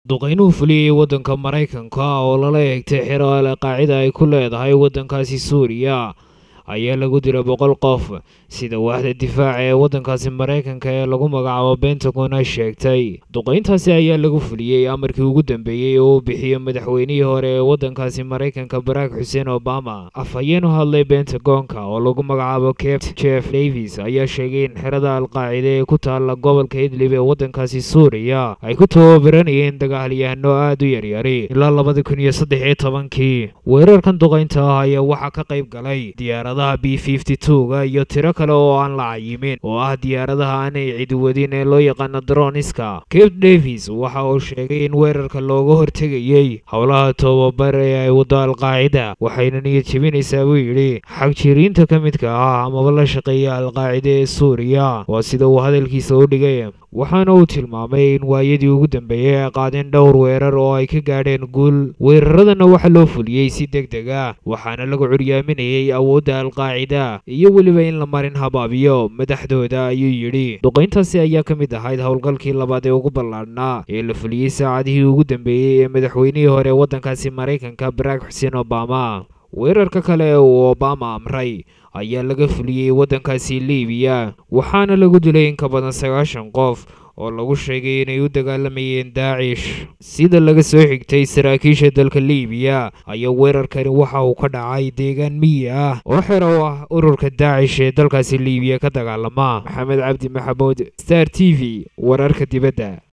duqeynuhu fuliyey waddanka maraykanka oo lala eegtay xero ale qaacida ay ku leedahay waddankaasi suuriya ayaa lagu dilay boqol qof sida waaxda difaaca ee waddankaasi maraykanka ee lagu magacaabo bentagon ay sheegtay duqeyntaasi ayaa lagu fuliyey amarkii ugu dambeeyey oo uu bixiyey madaxweynihii hore ee waddankaasi maraykanka barack xuseen obama afhayeen u hadlay bentagonka oo lagu magacaabo capt jeff davis ayaa sheegay in xerada alqaacida ee ku taalla gobolka idlib ee waddankaasi suuriya ay ku tababaranayeen dagaalyahano aad u yaryari ilaa labada kun iyo saddex iyo tobankii weerarkan duqeynta ah ayaa waxaa ka qayb galay diyaaradaha b fifty two-ga iyo tiro kale oo aan la cayimin oo ah diyaaradaha aanay cidi wadin ee loo yaqaano droniska cape davis waxa uu sheegay in weerarka looga hortegayey howlaha tobabar ee ay waddo alqaacida waxayna niyad jebinaysaa buu yidhi xag jiriinta ka midka ah amaba la shaqeeya alqaacida ee suuriya waa sida uu hadalkiisa u dhigay waxaana uu tilmaamay in waayadii ugu dambeeyey ay qaadeen dhowr weerar oo ay ka gaadheen guul weeraradana waxaa loo fuliyey si deg deg ah waxaana lagu curyaaminayay awoodda alqaacida iyo weliba in la marin habaabiyo madaxdooda ayuu yidhi duqeyntaasi ayaa ka mid ahayd howlgalkii labaad ee ugu ballaadhnaa ee la fuliyey saacadihii ugu dambeeyey ee madaxweynihii hore ee waddankaasi maraykanka barack xuseen obama weerarka kale ee uu obama amray ayaa laga fuliyey waddankaasi libiya waxaana lagu dilay in ka badan sagaashan qof oo lagu sheegay inay u dagaalamayeen daacish sida laga soo xigtay saraakiisha dalka libiya ayaa weerarkani waxa uu ka dhacay deegaan miyi ah oo xero u ah ururka daacish ee dalkaasi libiya ka dagaalama maxamed cabdi maxamuud star t v wararka dibadda